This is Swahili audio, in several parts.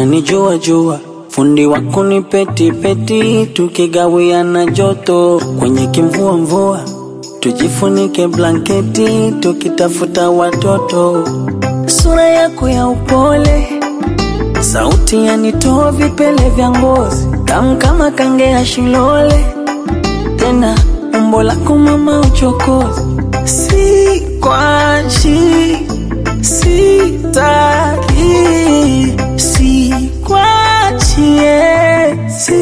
unanijua jua fundi wako ni peti peti, tukigawiana joto kwenye kimvua mvua, tujifunike blanketi tukitafuta watoto. Sura yako ya upole, sauti yanitoa vipele vya ngozi, tamu kama kange ya shilole, tena umbo lako mama uchokozi, si kwashi sitaki sikwachie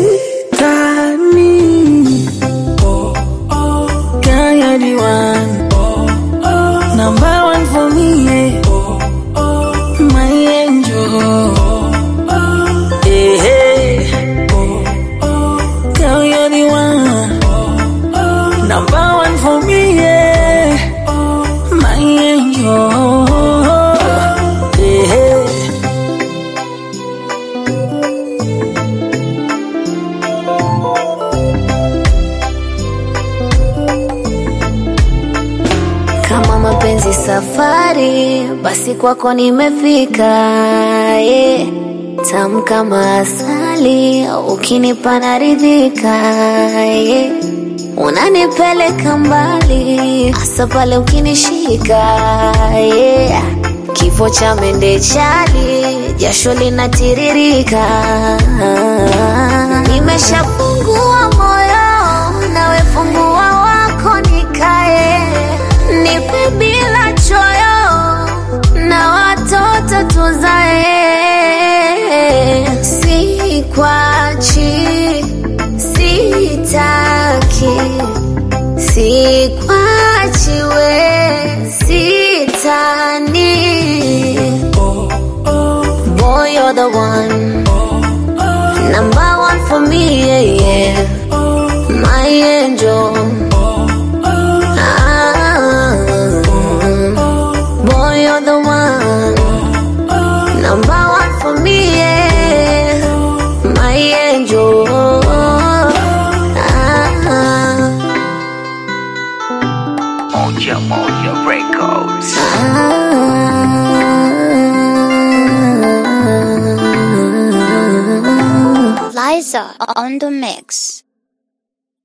sitani oh, oh. Kayadi one oh, oh. Number one for me yeah. oh, oh. My angel oh, oh. Hey, hey. Oh, oh. Girl, you're the one oh, oh. Number one for me yeah. oh, My angel hey, hey. Kama mapenzi safari, basi kwako nimefika. Yeah. Tamu kama asali, ukinipa naridhika. Yeah. Unanipeleka mbali, hasa pale ukinishika. Yeah. Kifo cha mende chali, jasho linatiririka. Nimeshafungua moyo, nawe fungua wako nikae nipe bila choyo na watoto tuzae, sikwachi, sitaki, sikwachi we, sitani. Boy, you're the one, number one for me, yeah, yeah. my angel. Ah, boy, you're the one, number one for me, yeah. my angel. Ah, Moja Moja Records. ah. Liza on the mix.